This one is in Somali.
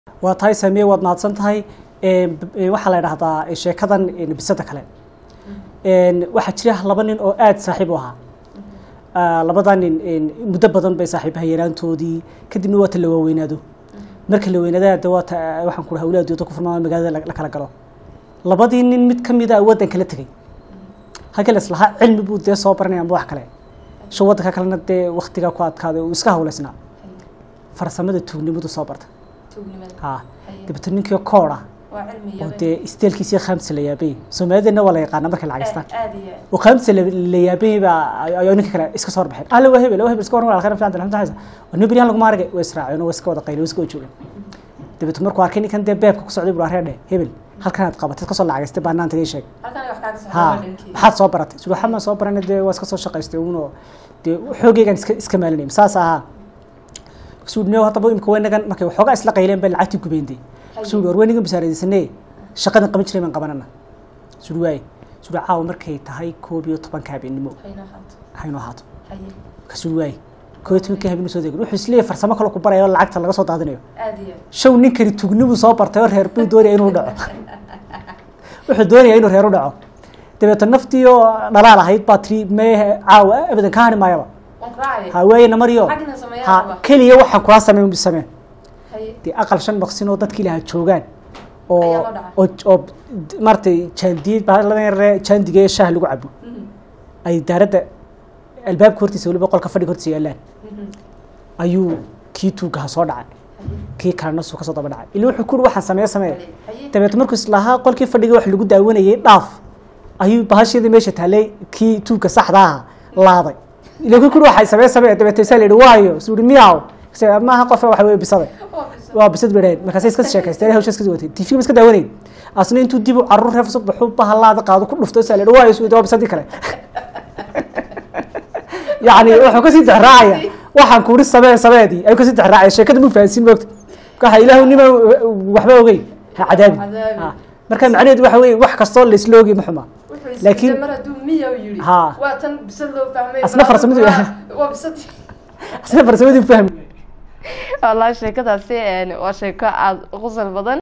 waa tahay saamiye waad mahadsan tahay waxaa la idhahdaa sheekadan bisada kale waxaa jira laba nin oo aada saaxiib u ahaa labadaa nin muddo badan bay saaxiibaha yaraantoodii kadibna waata la waaweynaado marka la weynaada de waata waxaan ku hawlaha dooda ku furmaa magaalada la kala galo labadii nin mid ka mida waddanka la tegey halkii la islahaa cilmi buu dee soo baranaya amba wax kale sho waddanka kalena dee waktigaa ku adkaaday uu iska hawlaysnaa farsamada tuugnimadu soo barta ha dabeetna ninkii kooda oo dee isteelkiisii khamsa la yaabay soomaalideenna waa la yaqaana markay lacagistaan oo khamsa la yaabay baa ayuu ninka kale iska soo horbaxeen alla waa hebel waa hebel iska waran waa khayr fiican alxamdu lillahi nin beriyan laguma aragay way israaceen oo way iska wada qayleen way iska wada joogeen dabeetna markuu arkay ninkan dee beebka ku socday buu areedhe hebel halkan aad qabatay kasoo lacagaystay baa naanta ii sheeg ha maxaad soo baratay suu waxaa maan soo baranay dee waa iska soo shaqaystay uunoo dee xoogaygaan iska iska maalinay saas ahaa suu ne haddaba imika weynagan markay waxoogaa isla qayleen bay lacagtii gubeyndey suu war weynagan basaaradaysanee shaqadan qaban jiray baan qabanana suu waaye suu caawa markay tahay koob iyo tobanka habeenimo haynoo ahaato kasuu waaye koob iyo tobanka habeenimo soo degin wuxuu isleeyahay farsamo kale ku baraya oo lacagta laga soo daadinayo show ninkani tugnibuu soo bartay oo reer buu doonaya inuu dhaco wuxuu doonaya inuu reer u dhaco dabeeto naftii oo dhalaal ahayd baa tiri mee caawa abadan ka hani maayaba ha waaye namariyo ha keliya waxaan kula sameyn unbi sameen dee aqal shan maqsin oo dadkii lahaa joogaan oo oo oo maaragtay jaandiyad baaladan yare jaandiga ee shaah lagu cabo ay daaradda albaabka hortiisa weliba qolka fadhiga hortiisa yaalaan ayuu kii tuugaha soo dhacay kii kalena suu kasoo daba dhacay ila wuxuu kuri waxaan sameeye sameeye dabeet markuu islahaa qolkii fadhiga wax lagu daawanayay dhaaf ayuu bahasheedii meesha taallay kii tuugka saxda aha laaday ila ku kuri waxay samee samee dabeetay saa la yidhi waayo suu yidhi miyaw maaha qof waxa weye bisaday waa bisad bay dhaheen markaasay iska sheekaysteen hawsha iska watay tv ma iska daawanayn asna intuu dib u carruur reef soo baxuu bahalaada qaado ku dhufto saa la yidhi waayo suu waa bisadii kale yacni wuxuu kasii dexraacaya waxaan kuuri samee sameedii ayuu kasii dexraacaya sheekada mu fahansiin moogta waxa ilaahu nima waxba ogeyn ha cadaabi marka macnaheedu waxa weye wax kastoo la isla ogay ma xuma laakiin ha asna farsamadu asna farsamadu fahmi wallaahi sheekadaasi waa sheeko aada u qosol badan